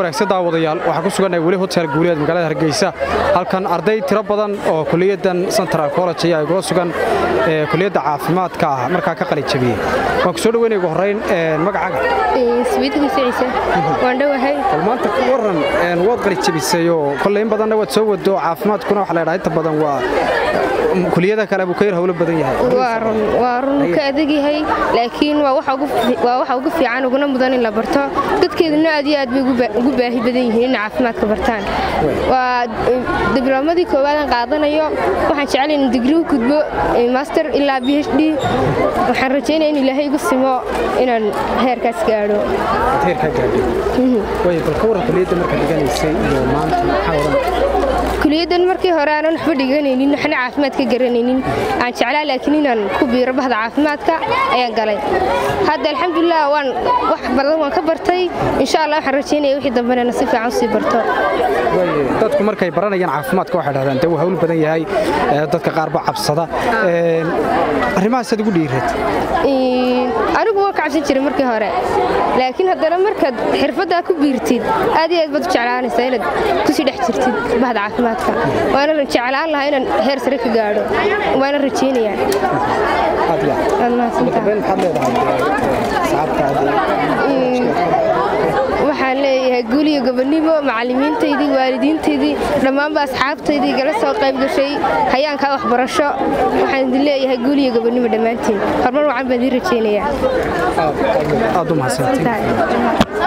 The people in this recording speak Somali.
wanaagsan daawadayaal waxaa ku sugannahay weli hotel guuleed magaalada hargeysa halkan arday tiro badan oo kuliyaddan central college ayaa igula sugan kuliyadda caafimaadka ah markaa ka qalin jabiyey waan ku soo dhaweynaya ugu horrayn magacaaga waan dhowahay bal maanta ka warran waad qalin jabisay oo kolley in badanna waad soo wado caafimaadkuna waxa la ydhaha inta badan waa kuliyada kale buu ka yar hawlo badan yahay waa run ka adag yahay laakiin waa waxa ugu fiican uguna mudan in la barto dadkeeduna aad iyo aad bay ugu baahi badan yihiin inay caafimaadka bartaan waa dibloomadii koowaadaan qaadanayo waxaan jeclay in digri u gudbo master ilaa b h d waxaan rajaynaya in ilaahay igu simo inaan heerkaas gaadho kuliyaddan markii hore aanan waxba dhiganaynin waxna caafimaad ka garanaynin aan jeclaa laakiin inaan ku biiro bahda caafimaadka ayaan galay hadda alxamdulilah waan wax badan waan ka bartay insha allah waxaan rajaynaya wixii dambena na si fiican usii barto dadku markay baranayaan caafimaadka waxay dhahdaan dee wuu hawl badan yahay dadka qaar ba cabsada arrimahaasaad ugu dhiirad anigu waan ka cabsan jiray markii hore laakiin haddana markaad xirfaddaa ku biirtid aad iyo aad baad u jeclaanaysaa inaad kusii dhex jirtid bahda caafimaadka waana jeclaan lahaa inaan heer sare ka gaadho waana rajaynayaa waxaan leeyahay guuliyo gobonimo macallimiintaydii waalidiintaydii dhammaanba asxaabtaydii gala soo qayb gashay hayaankaa waxbarasho waxaan idin leeyahay guuliyo gobonimo dhammaantiin horumar wacan baan idiin rajaynayaa